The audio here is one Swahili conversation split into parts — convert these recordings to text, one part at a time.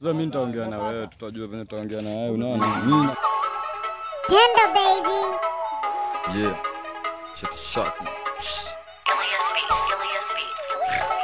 Sasa mimi nitaongea na wewe, tutajua venye tutaongea na wewe. Unaona mimi na- Tender baby. yeah, shit is shock man. Psh. Ilias Beats, Ilias Beats.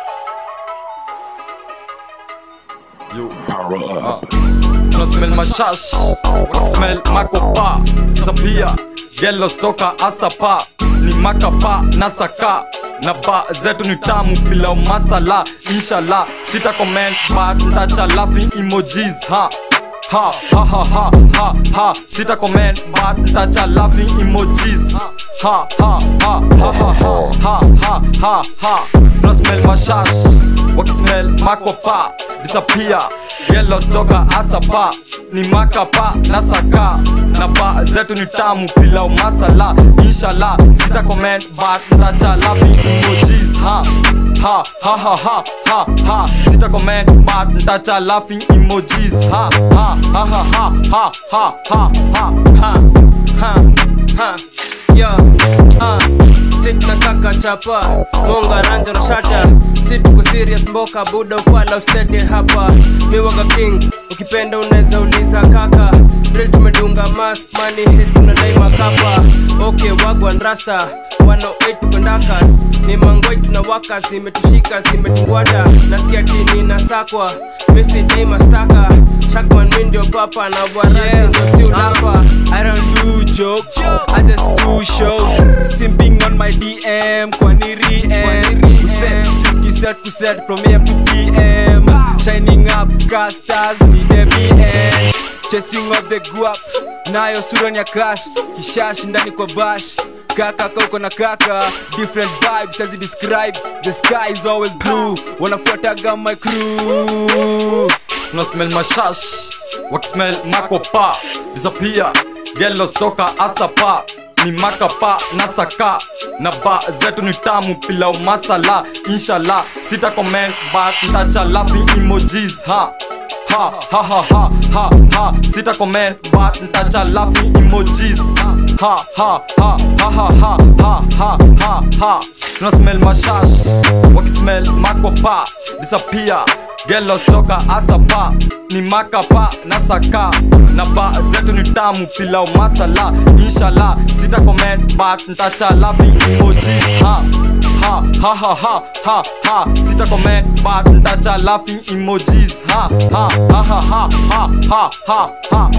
Yo, power up. Tuna smell mashash, wana smell makopa, sapia, yellow stoka asapa, ni makapa na saka na ba zetu ni tamu bila masala inshallah sita comment but ntacha laughing emojis ha ha ha ha ha ha ha sita comment but ntacha laughing emojis ha ha ha ha ha ha ha ha ha ha tuna smell mashash wakismell makopa disappear yellow stoka asapa ni makapa na saka na ba zetu ni tamu bila umasala inshallah sita comment but ntacha laughing emojis ha ha ha ha ha ha ha sita comment but ntacha laughing emojis ha ha ha ha ha ha ha ha ha ha, ha, ha, yo, ha. Sit na saka chapa, monga ranja na shata Sit tuko serious mboka, buda ufala usete hapa Mi waga king, ukipenda unaweza uliza kaka Drill tumedunga mask, money his tunadai makapa Okay, wagwan rasta 108 tuko ndakas ni mangoi tunawaka zimetushika zimetungwata nasikia tini nasakwa mesijai mastaka shakman mi ndio papa na warasi ndio si ulapa I don't do jokes, I just do shows. Simping on my DM, Kwaniri M. Kuset, kuset, kuset from AM to PM. Shining up, cast stars, need a BN. Chasing up the guap, nayo sura ni ya cash. Kishash ndani kwa bash. Kaka kauko na kaka, different vibes as it describe. The sky is always blue. Wanafuataga my crew. tuna smell mashash wakismell makopa disappear yellow stoka asapa ni makapa na saka na ba zetu ni tamu pila umasala inshallah sita comment but ntacha laughing emojis ha ha ha ha ha ha ha sita comment but ntacha laughing emojis ha ha ha ha ha ha ha ha ha ha tuna smell mashash wakismell makopa disappear Yellow stoka asapa ni makapa na saka na ba zetu ni tamu pila umasala inshallah sita comment but ntacha laughing emojis ha ha ha ha ha ha ha sita comment but ntacha laughing emojis ha ha ha ha ha ha ha ha ha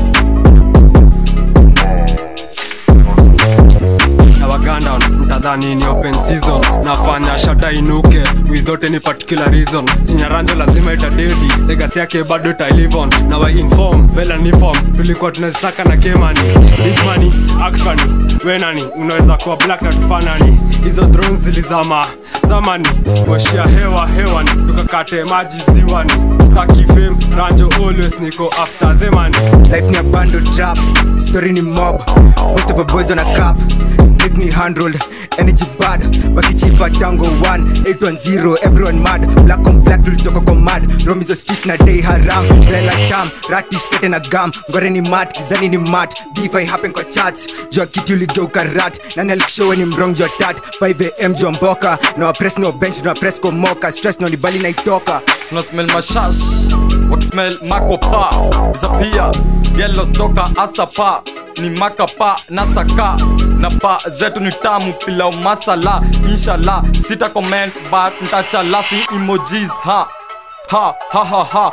na waganda mtadhani ni open season nafanya shata inuke without any particular reason chinyaranjo lazima itadedi legasi yake bado itailivon na wa inform vela ni form tulikuwa tunazisaka na kemani big money akfani wenani unaweza kuwa black na tufanani hizo drones zilizama zamani washia hewa hewani tukakate maji ziwani staki fame ranjo always niko after the money life ni a bando trap story ni mob most of the boys on a cap split ni handrolled energy bad wakichipa tango 1 810 everyone mad black on black tulitoka kwa mad romizo streets na day haram bella cham ratish kete na gam ngore ni mat kizani ni mat beef I happen kwa chat jua kiti uligeuka rat nani alikushowe ni mrong jua tat 5am jua mboka na wa press no bench na wa press komoka stress no ni bali naitoka tuna smell mashash wakismell makopa disappear yellow stoka asapa ni makapa na saka na ba zetu ni tamu pila umasala inshallah sita comment but ntacha laughing emojis ha ha ha ha ha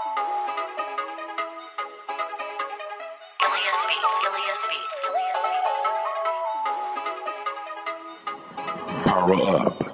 Ilias Beats, Ilias Beats, Ilias Beats. Power up.